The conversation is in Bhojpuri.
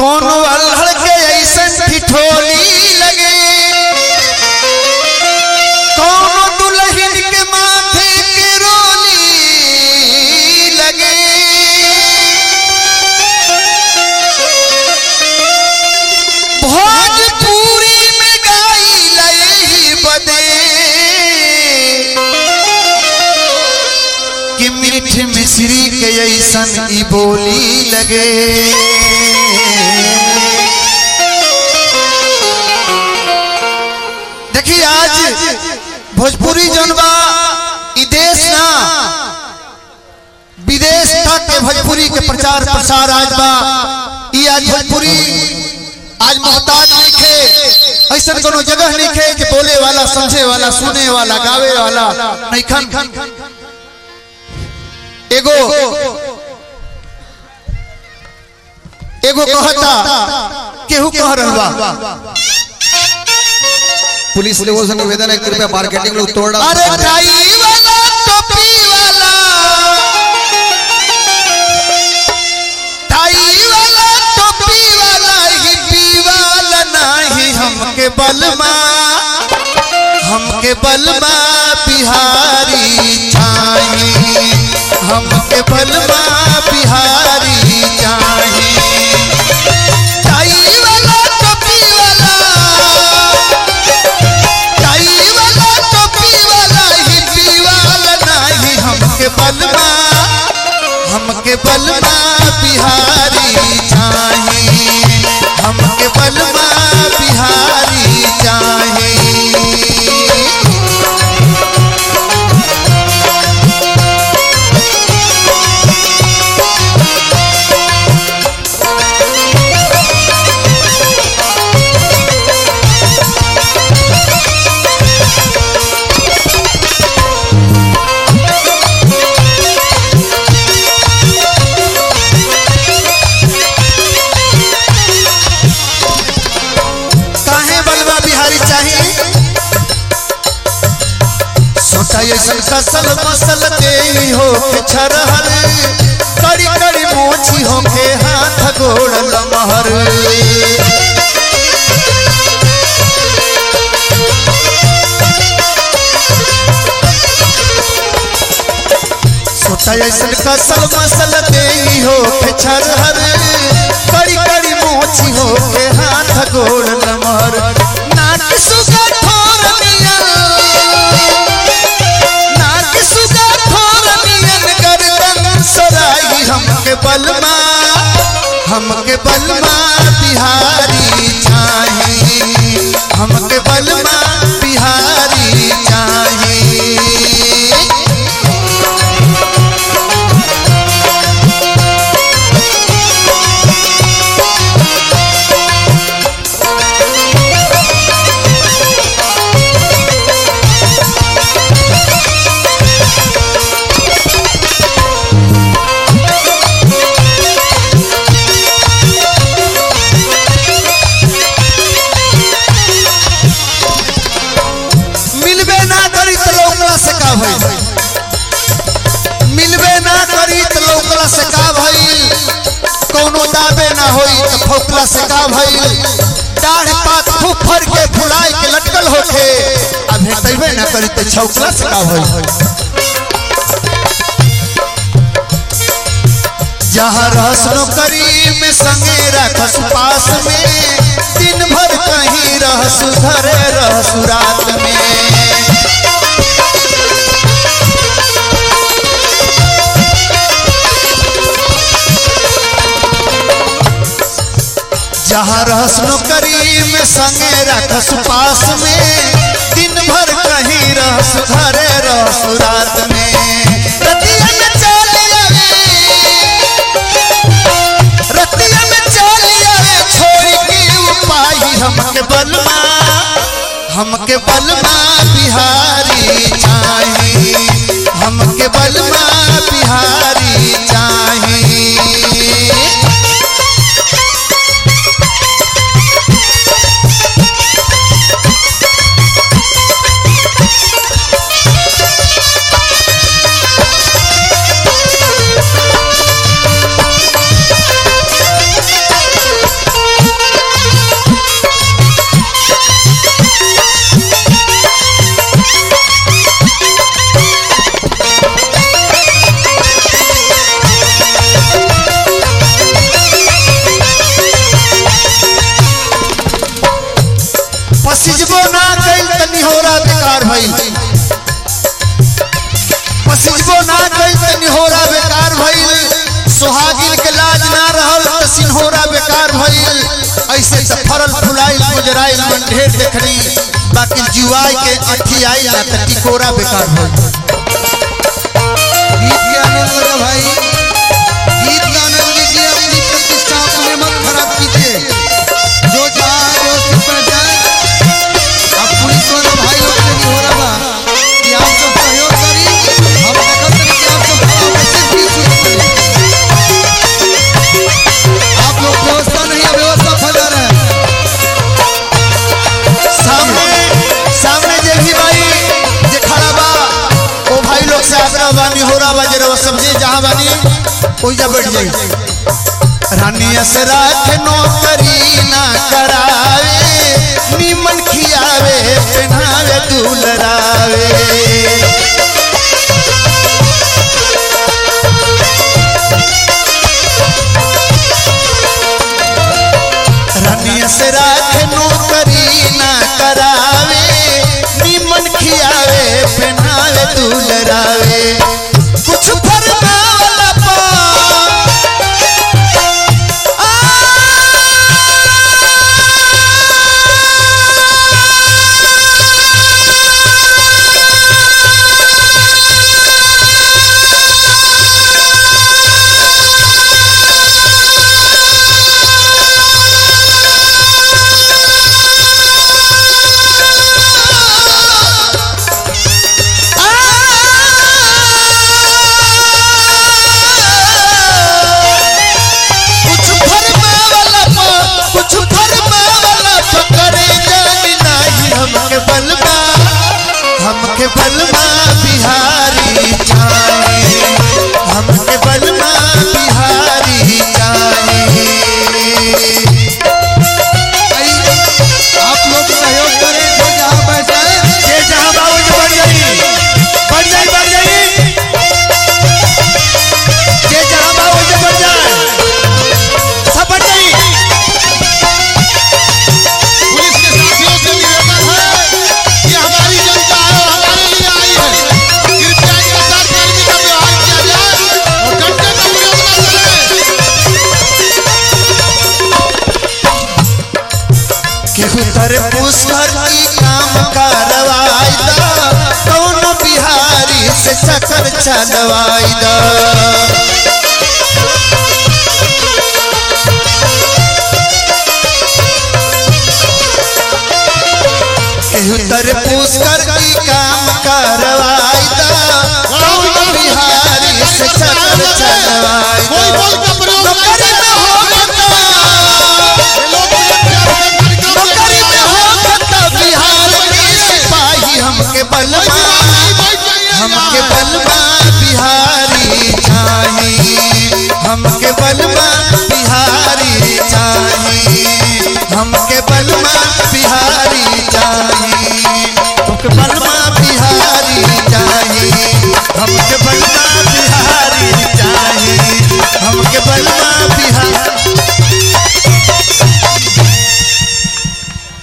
कोनो अल्हड़ के ऐसन ठिठोली लगे कोनो दुल्हन के माथे के रोली लगे भोजपुरी में गाई लई बदे कि मीठ मिश्री के ऐसन ई बोली लगे देखिए आज भोजपुरी जौन बा ई देश ना विदेश तक के भोजपुरी के प्रचार प्रसार आज बा ई आज भोजपुरी आज मोहताज नहीं खे ऐसा कोनो जगह नहीं खे कि बोले वाला समझे वाला सुने वाला गावे वाला नहीं खन एगो एगो कहता केहू कह रहल बा पुलिस लेवल से निवेदन है कृपया मार्केटिंग लोग तोड़ डाल अरे टाई वाला टोपी वाला टाई वाला टोपी वाला हिप्पी वाला नाही हमके बलमा हमके बलमा बिहारी चाहिए हमके बलमा बिहारी चाहिए टाई वाला टोपी वाला टाई वाला टोपी वाला हिप्पी वाला नाही हमके बलमा हमके बलमा बिहारी चाहिए हमके बलमा बिहारी चाहिए काहे बलवा बिहारी चाहिए सोचा ऐसन कसल मसल के ही हो के छरहर कड़ी कड़ी मोची हो के हाथ गोड़ लमहर सोचा ऐसन कसल मसल के ही हो के छरहर कड़ी कड़ी मोची हो के हाथ गोड़ लमहर नाक सुगा ठोर मिया नाक सुगा ठोर मियन गर्दन सराई हमके बलमा हमके बलमा बिहारी चाहिए हमके बलमा बिहारी चाहिए मिलबे ना करी तो लौकला से का भइल मिलबे ना करी तो लौकला से का भइल कोनो दाबे ना होई तो फौकला से का भइल दाढ़ पात फुफर के फुलाए के लटकल होखे आ भेटबे ना करी तो छौकला से का भइल जहाँ रहस नौकरी में संगे रखस पास में दिन भर कहीं रहस घरे रहस रात में जहाँ रहस नौकरी में संगे रखस पास में दिन भर कहीं रहस घरे रहस रात में रतिया में चल आवे रतिया में चल आवे छोड़ के उपाय हमके बलमा हमके बलमा बिहारी चाहिए हमके बलमा बिहारी चाहिए बेकार भइल पसिजबो ना कइल त निहोरा बेकार भइल सुहागिन के लाज ना रहल त सिन्होरा बेकार भइल ऐसे त फरल फुलाइल गुजराइल मन ढेर देखनी बाकी जुआई के अठी आइल ना त टिकोरा बेकार भइल गीत के आनंद लो भाई गीत का आनंद लीजिए अपनी प्रतिष्ठा अपने मत खराब कीजिए जो चाहे वो सिर पर जाए अब पुलिस वाले भाई लोग से नहीं हो रहा बा कि आप सब सहयोग करी हम देखत रही कि आप सब खड़ा होकर सिर्फ गीत सुनत रही आप लोग व्यवस्था नहीं है व्यवस्था फैला रहे हैं सामने सामने जे भी भाई जे खड़ा बा ओ भाई लोग से आग्रह बानी हो रहा बा जरा वो समझे जहां बानी ओइजा बैठ जाई रानी असरा के नौकरी ना करावे नीमन खियावे पहनावे दुलरावे रानी असरा के नौकरी ना करावे नीमन खियावे पहनावे दुलरावे कुछ फरमावला पा कुछ फरमावला पा कुछ फरमावला पा करे जानी नाही हमके बलमा हमके बलमा बिहारी जाने हमके बलमा बिहारी जाने भाई आप लोग सहयोग करें जो जहाँ बैठा है ये जहां बाबू जी बढ़ जाई बढ़ जाई बढ़ जाई ये जहां बाबू जी बढ़ जाए सब बढ़ जाई पुलिस के साथियों से निवेदन है कि हमारी जनता है और हमारे लिए आई है कृपया के साथ कर्मी का व्यवहार किया जाए और घंटे का विरोध न चले केहू तर पुष्कर की काम करवाई दा कौन बिहारी से चक्कर चलवाई दा केहू तर पुष्कर की काम करवाई दा कौन बिहारी से चक्कर चलवाई कोई दा बल का प्रयोग न नौकरी में हो गता ये लोग मुझे प्यार से कार्यक्रम नौकरी में हो सकता बिहार के सिपाही हमके बलवा हमके बलवा बिहारी चाही हमके बलवा बिहारी चाही हमके बलवा बिहारी चाही हमके बलवा